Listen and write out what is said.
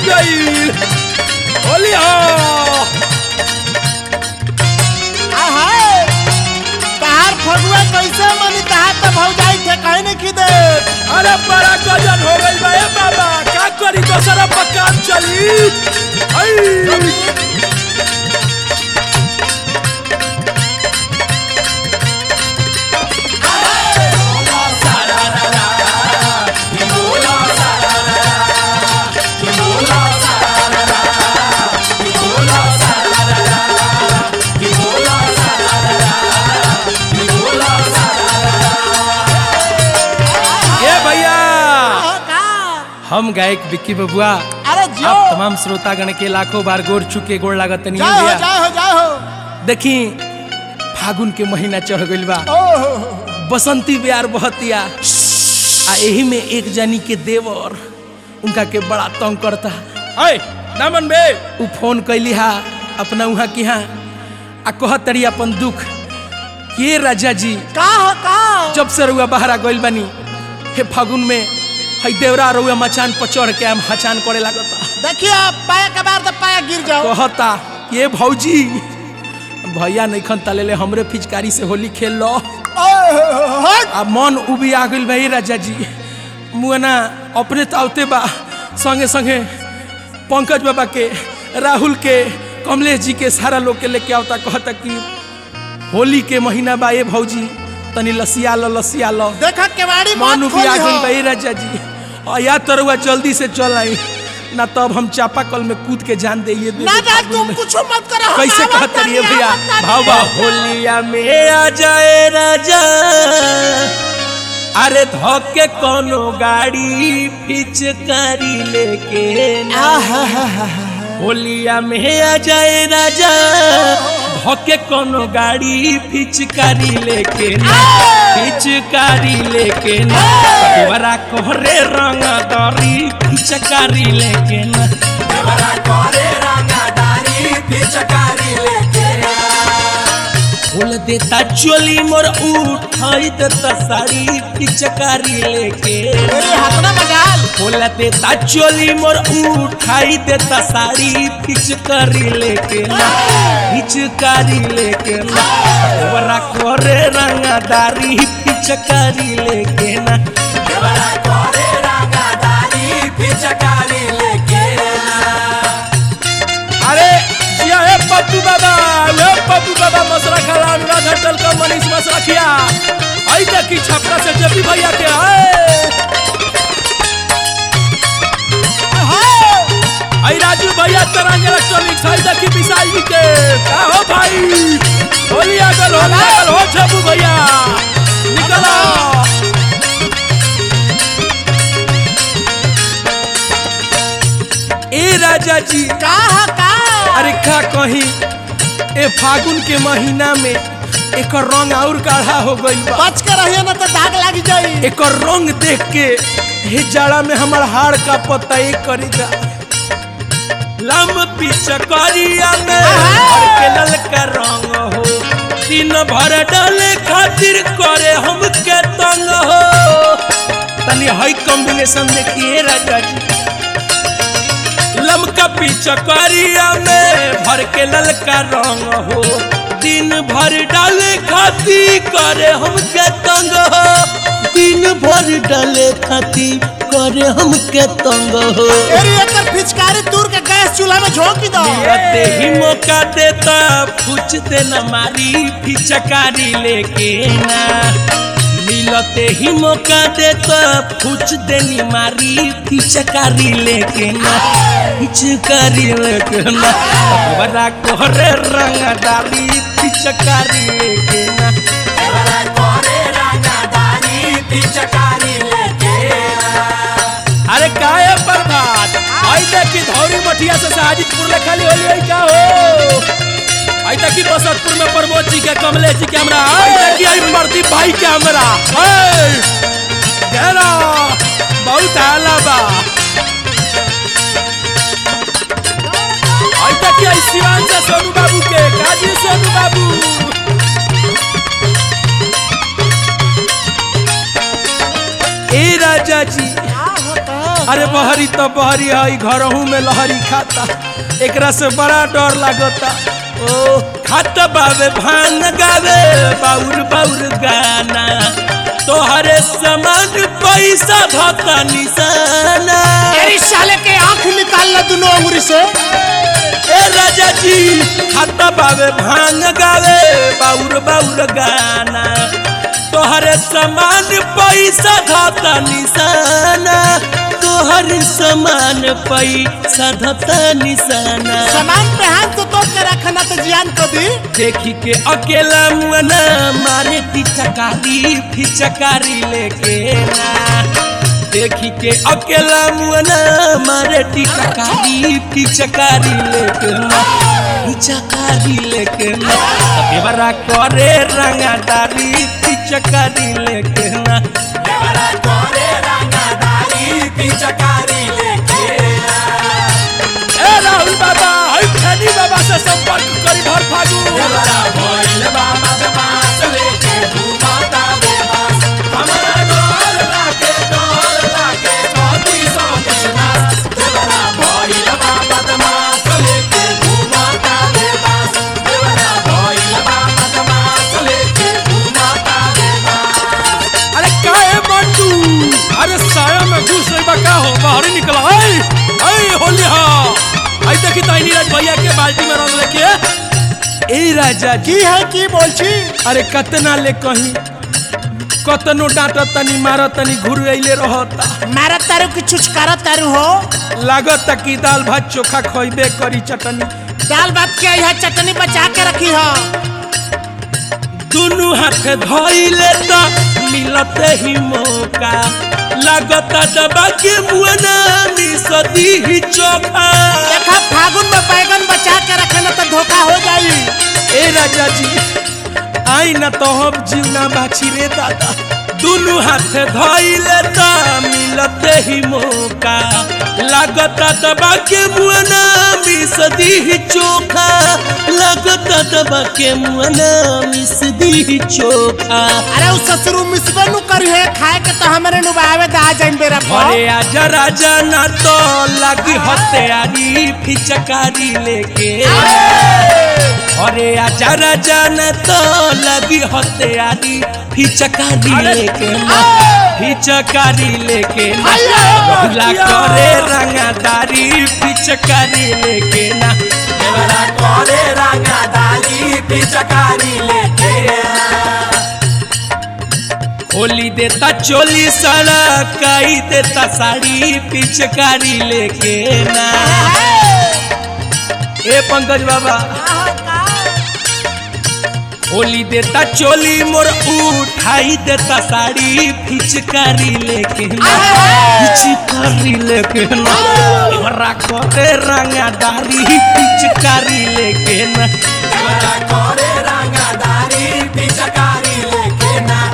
गई होली हो आहाय तहार फगुआ कैसे मनी तहार तो भौजाई थे कहीं नहीं खिदे अरे बड़ा गजन हो गई बा ए बाबा का करी दोसरा पकान चली आई ये भैया का हम गायक विक्की बबुआ अरे जियो आप तमाम श्रोतागण के लाखों बार गोर चुके गोड़ लागत नहीं जाओ भैया जाओ जाओ देखी फागुन के महीना चढ़ गइल बा ओहो बसंती प्यार बहतिया आ एही में एक जनी के देवर उनका के बड़ा तंग करता अय दामन बे उ फोन कैली हा अपना उहाँ की हाँ आ कहत तरी अपन दुख के राजा जी का हो का जब से रुआ बाहर गइल बानी हे फागुन में हई देवरा रुआ मचान पर चढ़ के हम हचान करे लागता देखिए पाया के बार तो पाया गिर जाओ कहता ये भौजी भैया नहीं खन तलेले हमरे फिचकारी से होली खेल लो ओहो हट आ मन उबी आ गइल भाई राजा जी मुआना अपने तावते बा संगे संगे पंकज बाबा के राहुल के कमलेश जी के सारा लोग के लेके आवता कहता कि होली के महीना बा ये भौजी तनी लसिया लो लसिया लो देखा केवाड़ी मन मत उबी आ खोली गइल हो भाई राजा जी और या तरुआ जल्दी से चल आई ना तब हम चापाकल में कूद के जान दे ये ना ना तुम कुछ मत करो हम कैसे आवत कहते रहिए तानी, भैया आवत तानी। भाव भाव होलिया में आ जाए राजा अरे धोके कोनो गाड़ी फिचकारी लेके ना। होलिया में आ जाए राजा धोके कोनो गाड़ी फिचकारी लेके ना फिचकारी लेके ना तोरा कोहरे रंग दरी फिचकारी लेके ना बोल देता चोली मोर उठाई देता साड़ी पिचकारी लेके मेरे हाथ में मजाल बोल देता चोली मोर उठाई देता साड़ी पिचकारी लेके ना पिचकारी लेके ना बरा करे रंगदारी पिचकारी लेके ना अरे जिया हे पप्पू बाबा हे पप्पू बाबा मसरा खाला अनुराध होटल का मनीष मसरा खिया आई देखी छपरा से जबी भैया के आए आई राजू भैया तरंग इलेक्ट्रॉनिक्स आई देखी विशाल जी के का हो भाई होली आगल होली आगल हो छबू भैया निकला ए राजा जी का हो का अरे का कही ए फागुन के महीना में एक रंग और गाढ़ा हो गइल बा बच के रहिए ना तो दाग लग जाई एक रंग देख के हे जाड़ा में हमर हाड़ का पता एक करी जा लम पिचकारिया में भर के ललका रंग हो दिन भर डाले खातिर करे हमके तंग हो तनी हई कॉम्बिनेशन देखिए राजा जी लमका पिचकारिया में भर के ललका रंग हो दिन भर डाले खाती करे हमके तंग हो दिन भर डाले खाती करे हमके तंग हो एरी एकर फिचकारी दूर के गैस चूल्हा में झोंकी दो मिलते ही मौका देता पूछ देना मारी फिचकारी लेके ना मिलते ही मौका देता पूछ देनी मारी फिचकारी लेके ना फिचकारी लेके ना बड़ा कोहरे रंगदारी फिचकारी लेके ना अरे काहे प्रभात आई देखी धौरी मठिया से साजिदपुर ले खाली होली आई का हो आई देखी बसंतपुर में प्रमोद जी के कमलेश जी के हमरा आई देखी आई प्रदीप भाई के हमरा ए घेरा बहुत हाला बा आई देखी आई शिवान से सोनू बाबू के काजी सोनू बाबू ए राजा जी का हो का अरे बहरी तो बहरी है घरहू में लहरी खाता एकरा से बड़ा डर लागता ओ खाता बावे भांग गावे बाउर बाउर गाना तोहरे समान पैसा धता निशाना तेरी साले के आंख निकाल ला दोनों अंगुरी से ए राजा जी खाता बावे भांग गावे बाउर बाउर गाना तोहरे समान पैसा धता निशाना तोहर समान पैसा धता निशाना सामान पे हाथ तो तोड़ के रखना तो जियान को दी देखी के अकेला मुअना मारे पिचकारी फिचकारी लेके ना देखी के अकेला मुअना मारे टिचकारी फिचकारी लेके ना फिचकारी लेके ना देवरा करे रंगादारी फिचकारी लेके ना देवरा करे रंगादारी फिचकारी लेके ना ए राहुल बाबा हई फैनी बाबा से संपर्क करी भर फागु देवरा भइल बाबा के पास लेके घुमाता बेबस हमरा डोल लागे डोल लागे कभी सौ बिनास देवरा भइल बाबा के पास लेके घुमाता बेबस देवरा भइल बाबा के पास लेके घुमाता बेबस अरे काहे बंटू अरे साया में घुस रही बा का हो बाहर ही निकला आई आई होली हा आई देखी ताई नीरज भैया के बाल्टी में रंग लेके ए राजा जी की है की बोलची अरे कतना ले कहीं कतनो डांट तनी मार तनी घुर अइले रहता मारा तारू की छुचकारा तारू हो लागत कि दाल भात चोखा खइबे करी चटनी दाल भात के यह चटनी बचा के रखी हो दुनु हाथ धइले त मिलते ही मौका लागत दबा के मुअना मिसदी ही चोखा देखा फागुन में बैगन बचा के रखना तो धोखा हो जाई ए राजा जी आई न तो हम जीवना बाछी रे दादा दुनु हाथ धइले त मिलते ही मौका लागत दबा के मुअना मिसदी ही चोखा लागत दबा के मुअना मिसदी ही चोखा अरे उस ससुरु मिसबे नु करी है खाए के तो हमारे नु बावे दा जाइन बेरा पर अरे आजा राजा ना तो लगी हत्यारी फिचकारी लेके अरे आजा राजा ना तो लगी हत्यारी फिचकारी लेके ना फिचकारी लेके ना रोला करे रंगादारी फिचकारी लेके ना देवरा करे रंगादारी फिचकारी लेके ना होली देता चोली साड़ा काई देता साड़ी पिचकारी लेके ना ए पंकज बाबा होली देता चोली मोर उठाई देता साड़ी पिचकारी लेके ना पिचकारी लेके ना देवरा करे रंगादारी पिचकारी लेके ना देवरा करे रंगादारी पिचकारी लेके ना